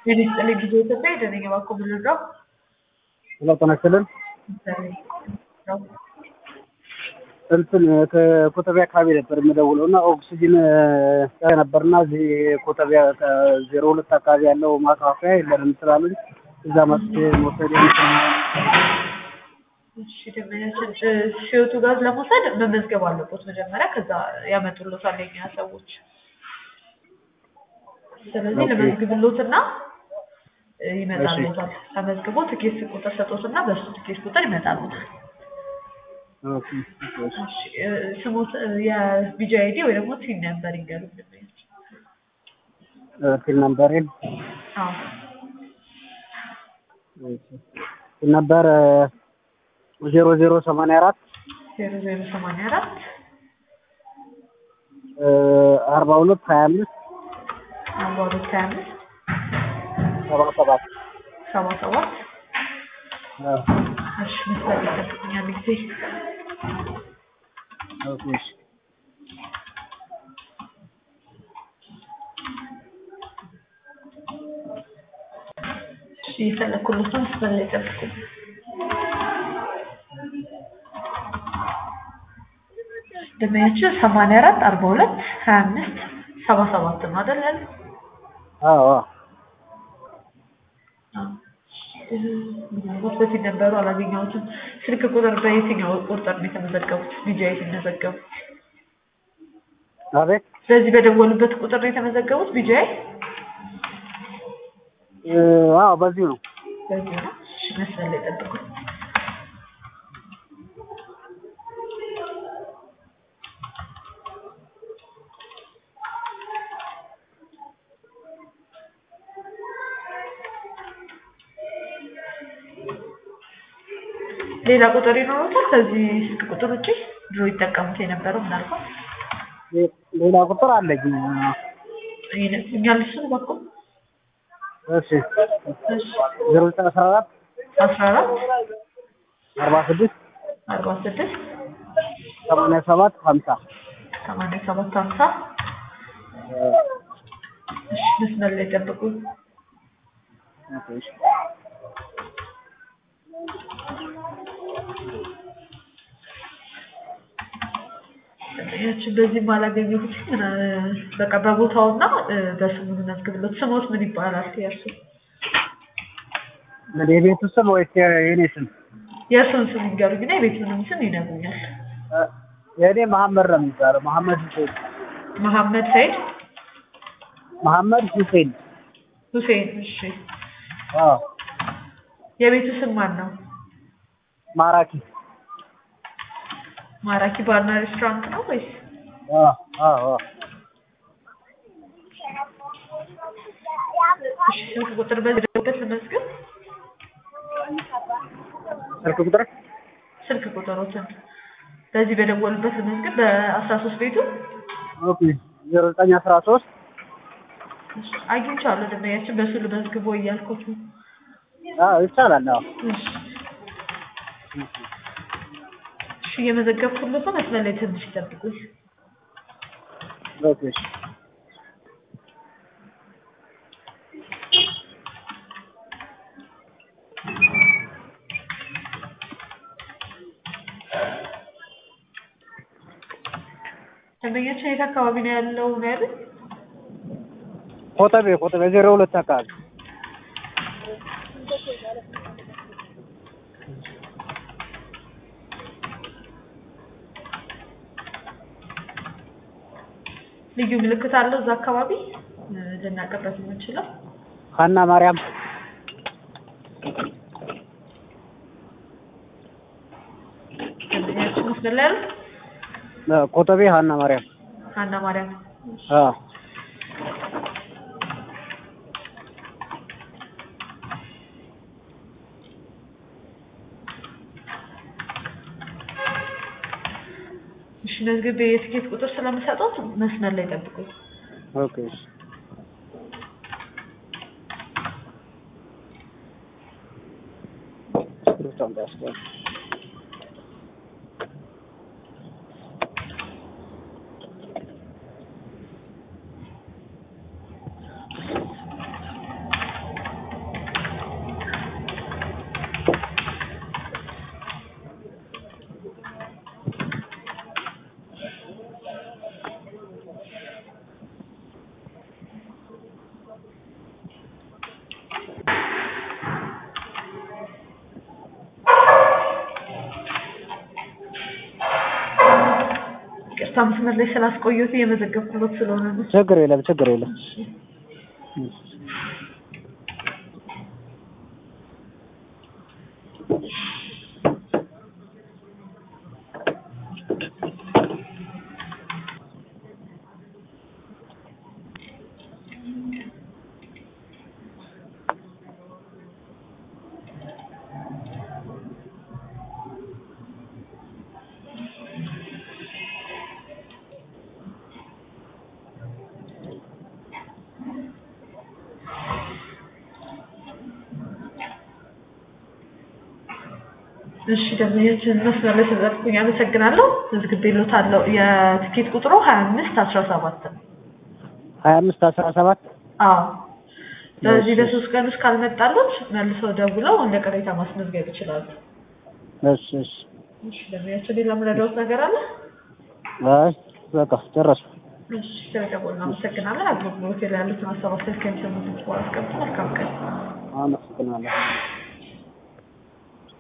ጤና ይስጥልኝ ጊዜ ኢትዮጵያ የደነኛ ባኮ ብልዳው ሄሎ ጤና ይስጥልን እንትን ከኮተቤ አካባቢ ነበር የምደውለው እና ኦክሲጅን ነበርና እዚህ ኮተቤ ዜሮ ሁለት አካባቢ ያለው ማከፋፈያ የለንም ስላሉኝ እዛ መጥቼ መውሰድ እሺ ደንበኛችን ሲወቱ ጋዝ ለመውሰድ መመዝገብ አለቦት መጀመሪያ ከዛ ያመጡሎታል የኛ ሰዎች ስለዚህ ለመዝግብሎትና ይመጣልዎታል ተመዝግቦ ትኬት ቁጥር ሰጦትና በሱ ትኬት ቁጥር ይመጣልዎታል ስሙት የቪዲዮ አይዲ ወይ ደግሞ ቲን ነምበር ይንገሩ ቲን ነምበሬን አዎ ቲን ነምበር ዜሮ ዜሮ ሰማንያ አራት ዜሮ ዜሮ ሰማንያ አራት አርባ ሁለት ሀያ አምስት አርባ ሁለት ሀያ አምስት ሰባ ሰባት ሰባ ሰባት እሺ መስጠት ይጠብቁኛል ጊዜ ኦኬ እሺ እሺ የፈለኩሎትን መስመር ላይ ጠብቁ ደመያችን ሰማንያ አራት አርባ ሁለት ሀያ አምስት ሰባ ሰባት ነው አይደል ያለው? አዎ ምናልባት በፊት ነበሩ አላገኘሁትም። ስልክ ቁጥር በየትኛው ቁጥር ነው የተመዘገቡት? ቢጂአይ ሲመዘገቡት አቤት በዚህ በደወሉበት ቁጥር ነው የተመዘገቡት ቢጂአይ? አዎ በዚሁ ነው በዚህ ነው። እሺ መስመር ላይ ጠብቁ። ሌላ ቁጥር ይኖሩታል ከዚህ ስልክ ቁጥር ውጪ ድሮ ይጠቀሙት የነበረው ምናልባት ሌላ ቁጥር አለኝ ይነግሩኛል እሱን እባክዎ እሺ ዜሮ ዘጠኝ አስራ አራት አስራ አራት አርባ ስድስት አርባ ስድስት ሰማንያ ሰባት ሀምሳ ሰማንያ ሰባት ሀምሳ እሺ መስመር ላይ ጠብቁ ኦኬ እሺ ያችን በዚህም አላገኘሁት በቃ በቦታውና በስሙ መዝግብሎት ስሞት ምን ይባላል የእርሱ የቤቱ ስም ወይስ የኔ ስም የእርሱን ስም ይንገሩኝና የቤቱንም ስም ይነግሩኛል የእኔ መሐመድ ነው የሚባለው መሐመድ ሁሴን መሐመድ ሰይድ መሐመድ ሁሴን ሁሴን እሺ አዎ የቤቱ ስም ማን ነው ማራኪ ማራኪ ባርና ሬስቶራንት ነው ወይስ አዎ አዎ እሺ ስልክ ቁጥር በዚህ ደውበት ልመዝግብ ስልክ ቁጥር ስልክ ቁጥሮትን በዚህ በደወሉበት ልመዝግብ በአስራ ሶስት ቤቱ ኦኬ ዜሮ ዘጠኝ አስራ ሶስት አግኝቻለሁ ደንበኛችን በሱ ልመዝግቦ እያልኩት ነው አዎ ይቻላል አዎ እሺ እሺ እየመዘገብኩለት ነው መስመር ላይ ትንሽ ይጠብቁኝ ኦኬ እሺ ደንበኛችን የት አካባቢ ነው ያለው ነው ያሉት ኮተቤ ኮተቤ ዜሮ ሁለት አካባቢ ልዩ ምልክት አለው እዛ አካባቢ ልናቀበት የምንችለው ሀና ማርያም ደንበኛችን መስመር ላይ ያሉት ኮተቤ ሀና ማርያም ሀና ማርያም አዎ እሺ መዝግቤ የትኬት ቁጥር ስለምሰጡት መስመር ላይ ጠብቁኝ ኦኬ እሺ እስክሪብቶ እንዳያስገባ ይቅርታ መስመር ላይ ስላስቆየሁት እየመዘገብኩሎት ስለሆነ ነው። ችግር የለም ችግር የለም። እሺ ደንበኞችን መስመር ላይ ስለጠበቁኝ አመሰግናለሁ። መዝግቤልዎታለሁ። የትኬት ቁጥሩ ሀያ አምስት አስራ ሰባት ነው። ሀያ አምስት አስራ ሰባት አዎ በዚህ በሶስት ቀን ውስጥ ካልመጣሉት መልሰው ደውለው እንደ ቅሬታ ማስመዝገብ ይችላሉ። እሺ እሺ እሺ ደንበኛችን ሌላ የምረዳዎት ነገር አለ? አይ በቃ ጨረስኩ። እሺ ስለደወሉ አመሰግናለን። አገልግሎት ላይ ያሉትን ሀሳብ አስተያየት ከሚሰሙት በኋላ አስቀምጡ። መልካም ቀን። አመሰግናለሁ።